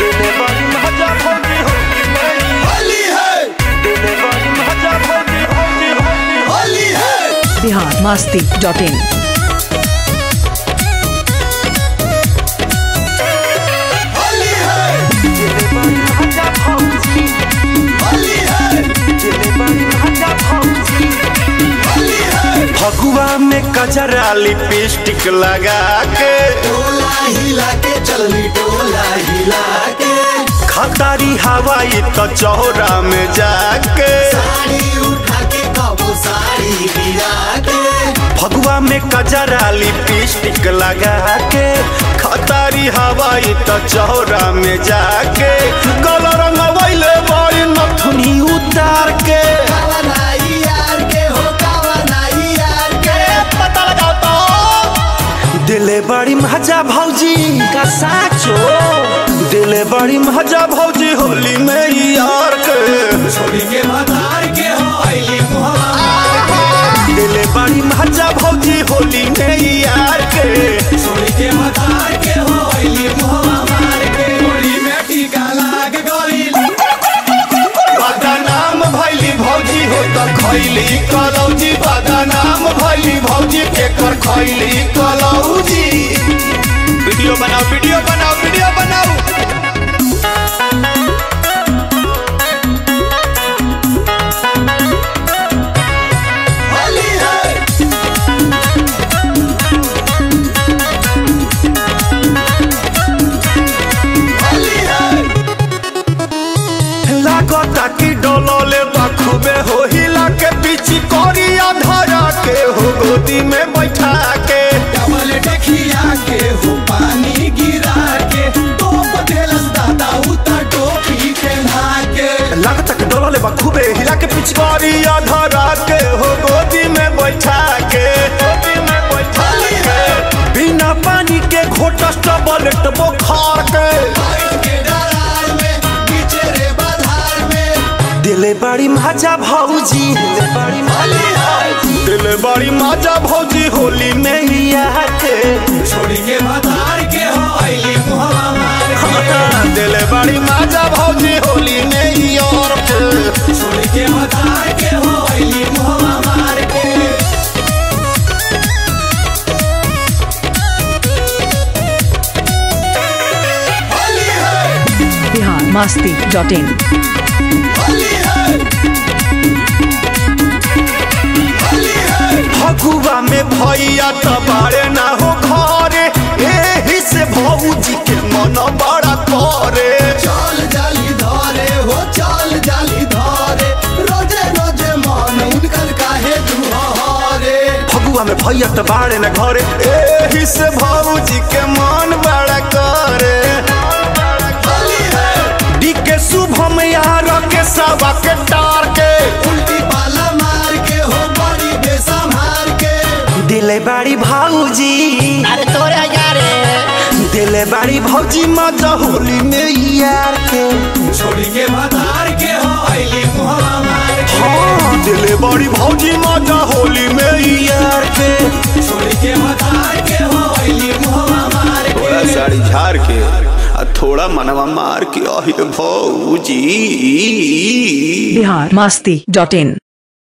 दिले बड़ी मजा भौजी होली में होली है दिले बड़ी मजा भौजी होली होली होली है बिहार मस्ती डॉट इन होली है दिले बड़ी मजा भौजी होली है दिले बड़ी मजा भौजी होली है फगुआ में कजरा लिपस्टिक लगा के टोला हिला के चलनी टोला हिला के खतारी हवाई तो चौरा में जाके साड़ी उठा के कबो साड़ी गिरा के फगुआ में कजरा लिपस्टिक लगा के खतारी हवाई तो चौरा में जाके कलर रंगवैले बड़ी नथुनी उतार के कावनाई यार के हो कावनाई यार के पता लगाओ तो दिले बड़ी मजा भौजी का साचो दिले बड़ी मजा भौजी होली में यार के छोड़ी के मदार के हो आईली मुहावा दिले बड़ी मजा भौजी होली में यार के छोड़ी के मदार के हो आईली मुहावा मार के गोली में टीका लाग गई बदनाम भैली भौजी हो तो खैली कलौजी बदनाम भैली भौजी केकर खैली कलौजी वीडियो बनाओ वीडियो बनाओ वीडियो बनाओ होली है होली है लागता कि डोलोले बखूबे हो हिला के पीछे कोरिया धरा के हो गोदी में बैठा के डबल देखिया के हो पानी गिरा के टोप देलस दादा उतर टोपी के के लागता कि डोलोले बखूबे हिला के पीछे कोरिया धरा के हो गोदी में बैठा के गोदी में बैठा के बिना पानी के घोटस टबलेट बुखार के लाइट के दरार में पीछे रे बाधार में दिले बड़ी मजा भौजी दिले बड़ी होली है दिले बड़ी मजा भौजी होली में ही आके छोड़ी के मदार के हो आईली मुहावा मार के दिले बड़ी मजा भौजी होली में ही और के छोड़ी के मदार के हो आईली मुहावा मार के होली है बिहार मस्ती डॉट इन होली है होली है फगुआ में भैया तो बारे ना हो घरे एही से भौजी के मन बड़ा करे चाल जाली धारे हो चाल जाली धारे रोजे रोजे मान उनकर काहे दुहारे फगुआ में भैया तो बारे ना घरे एही से भौजी के मन बड़ा करे होली है डी के शुभम यार के सवा के टार के उल्टी पाला मार के हो बड़ी बेसंभार के दिले बड़ी भौजी अरे तोरे यारे दिले बड़ी भौजी मजा होली में यार के छोड़ी के मदार के हो आईली मुहावा मार के हाँ दिले बड़ी भौजी मजा होली में यार के छोड़ी के मदार के हो आईली मुहावा मार थोड़ा के साड़ी झाड़ के आ थोड़ा मनवा मार के अहि भौजी बिहार मस्ती डॉट इन